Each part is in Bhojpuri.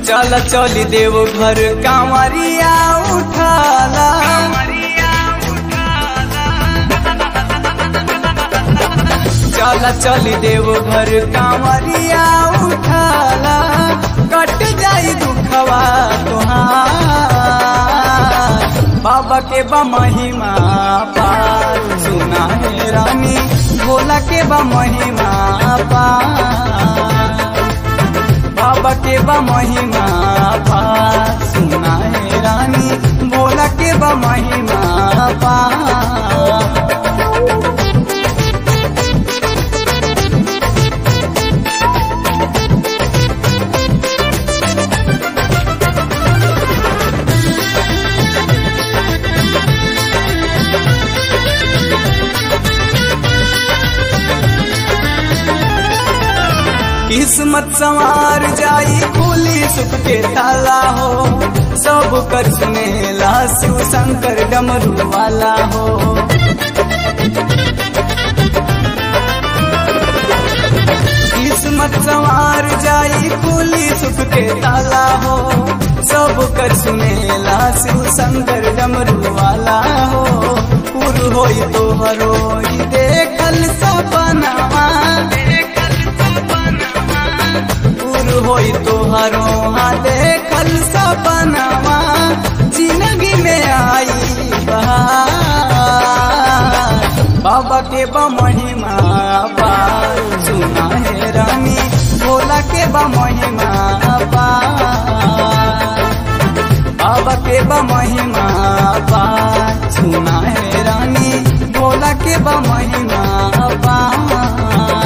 चल चली देव घर कांवरिया उठाला चल चली देव घर कांवरिया उठाला कट जाई दुखवा तुहार बाबा के बा महिमा पार सुना है रानी भोला के बा महिमा पार बाबा के बा महिमा पार सुना है रानी भोला के बा महिमा पार किस्मत संवार जाई खुली सुख के ताला हो सब कर सुनेला शिव शंकर डमरू वाला हो किस्मत संवार जाई खुली सुख के ताला हो सब कर सुनेला शिव शंकर डमरू वाला हो पुर होई तो हरोई देखल सपनावा दूर होई तोहरो हाँ देखल सपनावा जिंदगी में आई बहार बाबा के बा महिमा पार सुना है रानी भोला के बा महिमा पार बाबा के बा महिमा पार सुना है रानी भोला के बा महिमा पार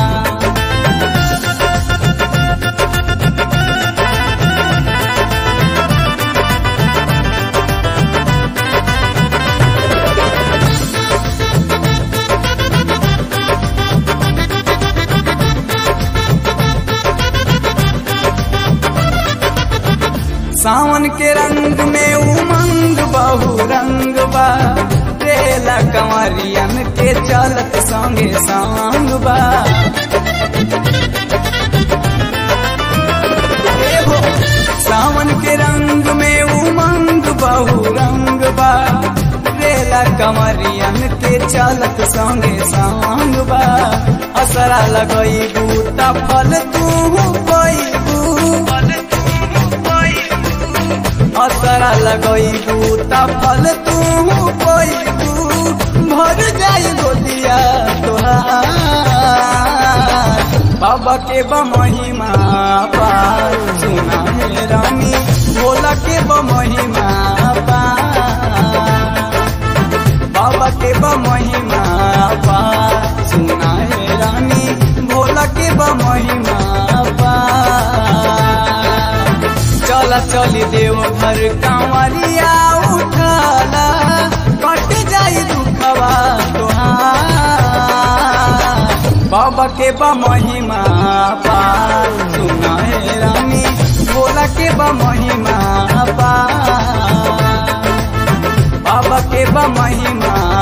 सावन के रंग में उमंग बहु रंग बा रेला कंवरियन के चलत संगे सांग बा ए हो, सावन के रंग में उमंग बहु रंग बा रेला कंवरियन के चलत संगे सांग बा असरा लगई बूटा फल तू पैबू असरा लगई बूता फल तू पैबू भर जाई गोदिया तोहार बाबा के बा महिमा पार सुना है रानी भोला के बा महिमा पार बाबा के बा महिमा पार सुना है रानी भोला के बा महिमा पार चला चली देव घर कांवरिया उठाला कट जाई दुखवा तोहार बाबा के बा महिमा पार सुना है रानी भोला के बा महिमा पार बाबा के बा महिमा